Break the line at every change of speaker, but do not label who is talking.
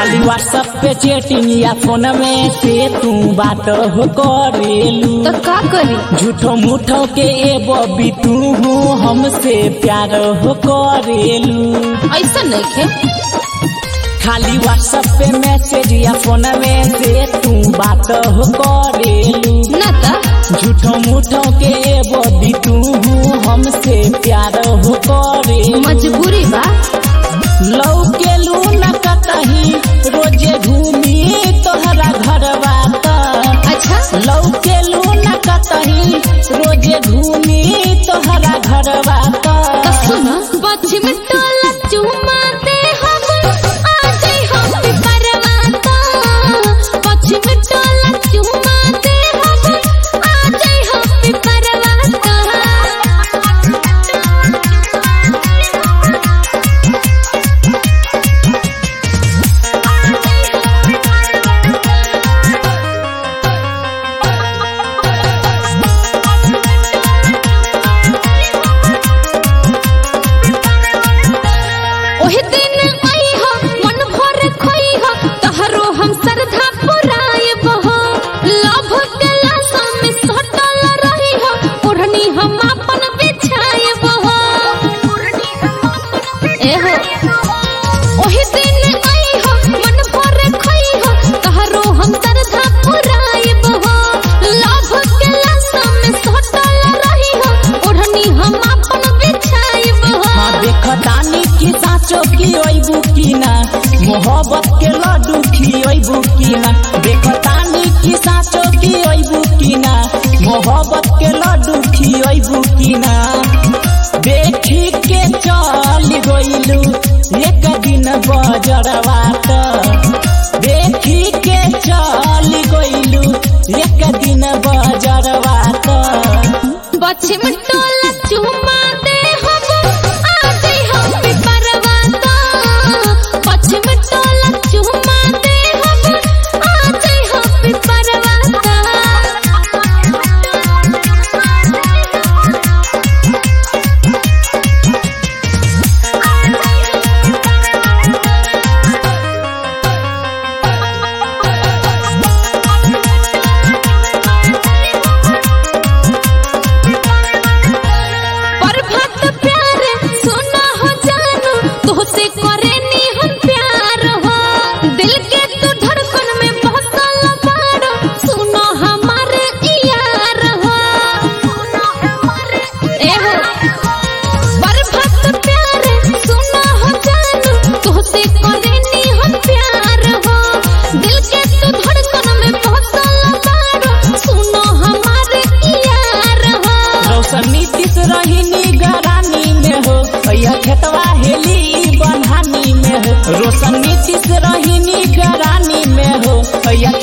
खाली व्हाट्सएप पे चैटिंग या फोन में से तू बात हो करेलू
तो का करी
झूठो मूठो के ए बबी तू हमसे प्यार हो करेलू
ऐसा नहीं खे
खाली व्हाट्सएप पे मैसेज या फोन में से तू बात हो करेलू
ना ता
झूठो मूठो के ए बबी तू हमसे प्यार हो करेलू
मजबूरी बा
लौकेलू न कतही रोजे घूमी तोहरा घरवा त
अच्छा
लौकेलू न कतही रोजे घूमी तोहरा घरवा त
तो सुनो पश्चिम टोला चुमा दे हम आजे हम परवाता पश्चिम टोला चुमा दे हम आजे हम परवाता ओहे दिन आई हो मन भर खोई हो तहरो हम श्रद्धा पुराए बहो लभ गला में सटल रही हो ओढ़नी हम अपन बिछाए बहो ए हो ओहे दिन आई हो मन भर खोई हो तहरो हम श्रद्धा पुराए बहो लभ गला में सटल रही हो ओढ़नी हम अपन बिछाए बहो
हाँ देखतानी की साँचो की ओइबू की ना मोहब्बत के लड्डू खियोइबू की ना देखतानी की साँचो की ओइबू की ना मोहब्बत के लड्डू खियोइबू की ना देखी के चल गइलू एक दिन बजरवा त देखी के चल गइलू एक दिन बजरवा त
पश्चिम टोला चुमा दे हम आजे हम परवाता पश्चिम टोला चुमा दे हम आजे हम परवाता प्रभात प्यार सुना हो जानू तोहसे करे नी हम प्यार हो दिल के तू धड़कन में बसल बाड़ो सुनो हमारे यार हो ए हो प्रभात प्यार सुना हो जानू तोहसे करे नी हम प्यार हो दिल के तू धड़कन में बसल बाड़ो सुनो हमारे यार हो
रौशन नीतीश रही गरानी में हो यह खेतवा हेली बन्हानी में हो रोशन नीतीश रही गरानी में हो यह